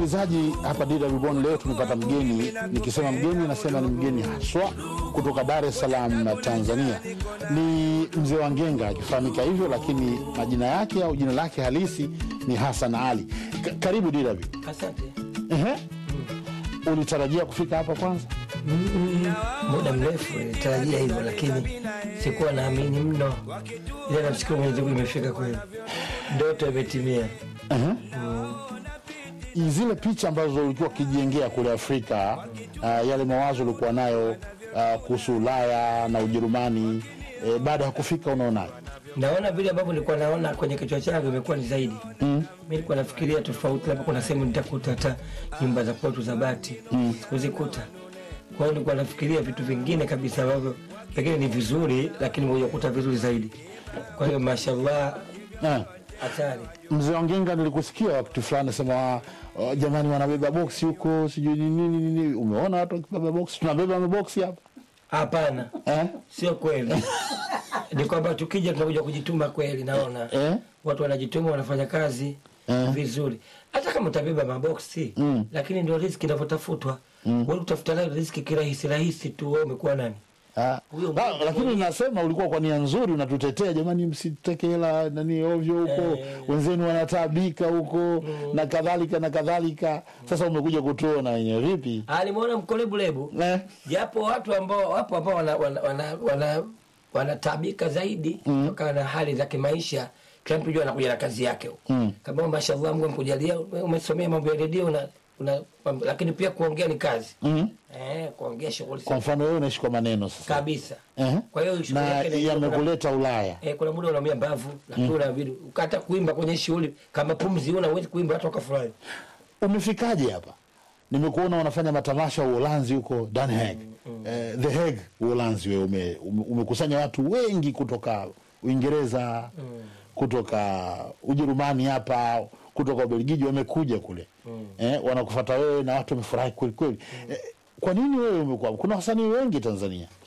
Msikilizaji, hapa DW Bonn leo tumepata mgeni. Nikisema mgeni, nasema ni mgeni haswa kutoka Dar es Salaam na Tanzania. Ni mzee wa Ngenga akifahamika hivyo, lakini majina yake au jina lake halisi ni Hassan Ali. Ka karibu DW. Asante. Ehe. Ulitarajia kufika hapa kwanza? Mm, muda mrefu nilitarajia hivyo, lakini sikuwa naamini mno, ila namshukuru Mwenyezi Mungu imefika kweli, ndoto imetimia. Ehe. Zile picha ambazo ulikuwa ukijengea kule Afrika, uh, yale mawazo ulikuwa nayo uh, kuhusu Ulaya na Ujerumani, eh, baada ya kufika unaonaje? Naona vile ambavyo nilikuwa naona kwenye kichwa changu imekuwa ni zaidi. Mm. Mimi nilikuwa nafikiria tofauti, labda kuna sehemu nitakuta hata nyumba za kwetu za bati mm. sikuzikuta. Kwa hiyo nilikuwa nafikiria vitu vingine kabisa ambavyo pengine ni vizuri, lakini moja kuta vizuri zaidi. Kwa hiyo mashallah, Eh. hatari. Mzee Wangenga, nilikusikia wakati fulani sema uh, jamani, wanabeba boksi huko, sijui ni nini nini. Umeona watu wakibeba boksi? Tunabeba maboksi hapa Hapana, eh? sio kweli. ni kwamba tukija tunakuja kujituma kweli, naona Eh? watu wanajituma, wanafanya kazi Eh. vizuri, hata kama utabeba maboksi Mm. lakini ndio riziki inavyotafutwa. Mm. Wewe utafuta nayo riziki kirahisi rahisi tu, wewe umekuwa nani? Ah, Huyo la- mmoja lakini nasema ulikuwa kwa nia nzuri, unatutetea jamani, msiteke hela nani ovyo huko, Eh. wenzenu wanataabika huko na kadhalika na kadhalika. Sasa umekuja kutuona wenyewe vipi? Ah, nimeona mkolebulebu Eh? japo watu ambao wapo ambao wana, wana, wana, wana, wanatabika zaidi kutokana na hali za kimaisha. Kila mtu jua anakuja na kazi yake huko Mm. kama mashallah, Mungu amekujalia umesomea mambo ya redio una, una, lakini pia kuongea ni kazi Mhm. eh, kuongea shughuli Kwa mfano wewe unaishi kwa maneno sasa kabisa. eh? Kwa hiyo shughuli na yake ni- yamekuleta Ulaya Eh, kuna muda unaumia mbavu lakini unabidi ukata kuimba kwenye shughuli kama pumzi una uwezi kuimba hata ukafurahi. umefikaje hapa? Nimekuona unafanya matamasha Uholanzi huko Den Haag, eh, The Hague Uholanzi. Wewe ume, ume, umekusanya watu wengi kutoka Uingereza, kutoka Ujerumani hapa, kutoka Ubelgiji, wamekuja kule eh, wanakufata wewe na watu wamefurahi kweli kweli. Eh, kwa nini wewe umekuwa? Kuna wasanii wengi Tanzania